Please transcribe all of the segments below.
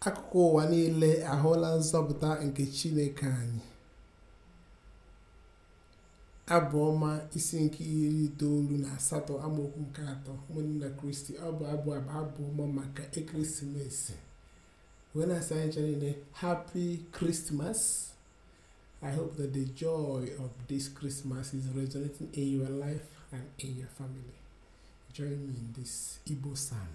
akụkụ ụwa niile ahụla nzọpụta nke chineke anyị abụ ọma isi nke iri itoolu na asatọ amaokwu nke atọ ụmụnne kristi ọ bụ abụ abụ abụ ọma maka ekeresimesi wee na-asị anyị ncha niile happy christmas i hope that the joy of this christmas is resonating in your life and in your family join me in this igbo psalm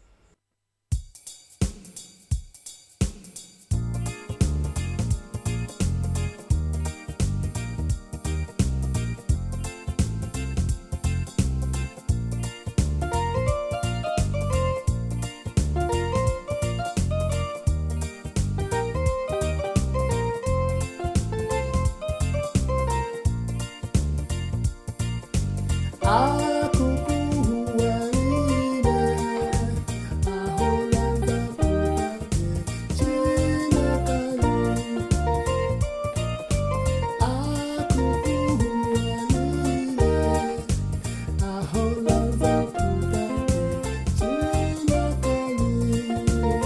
akụkụ ụwa niile ahụla nzọpụta nke Chineke anyị. akụkụ ụwa niile ahụla nzọpụta nke Chineke anyị.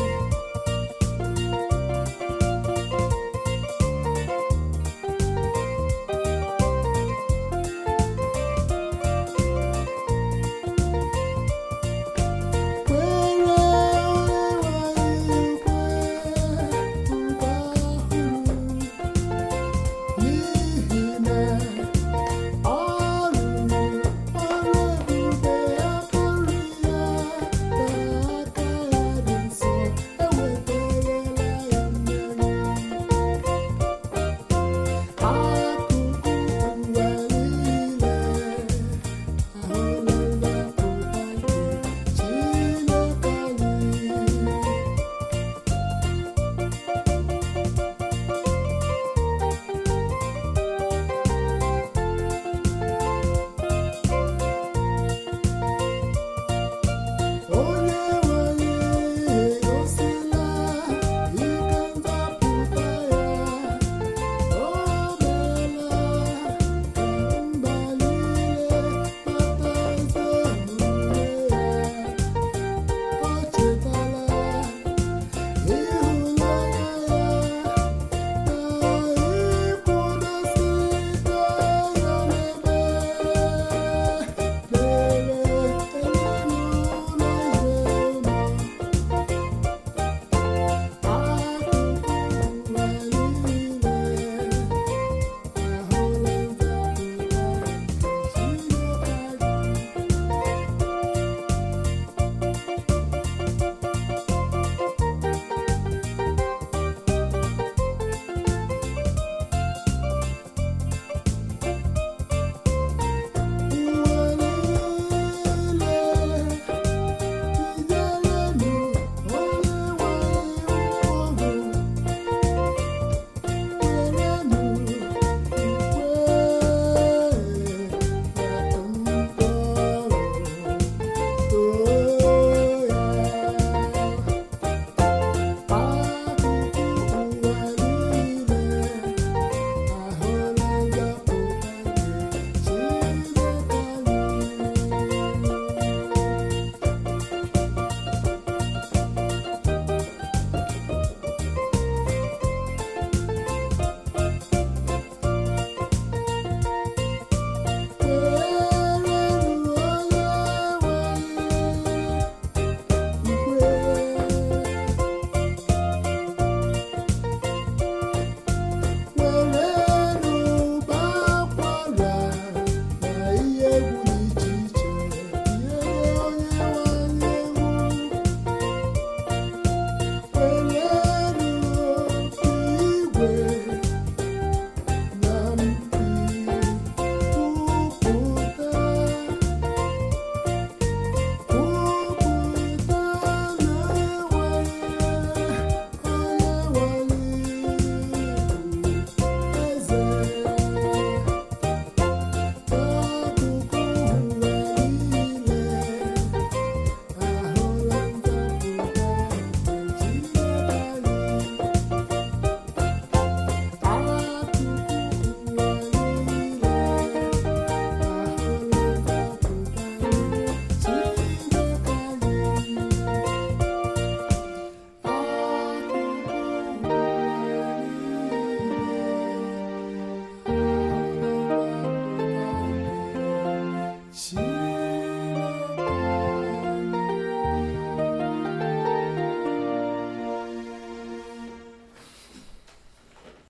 chi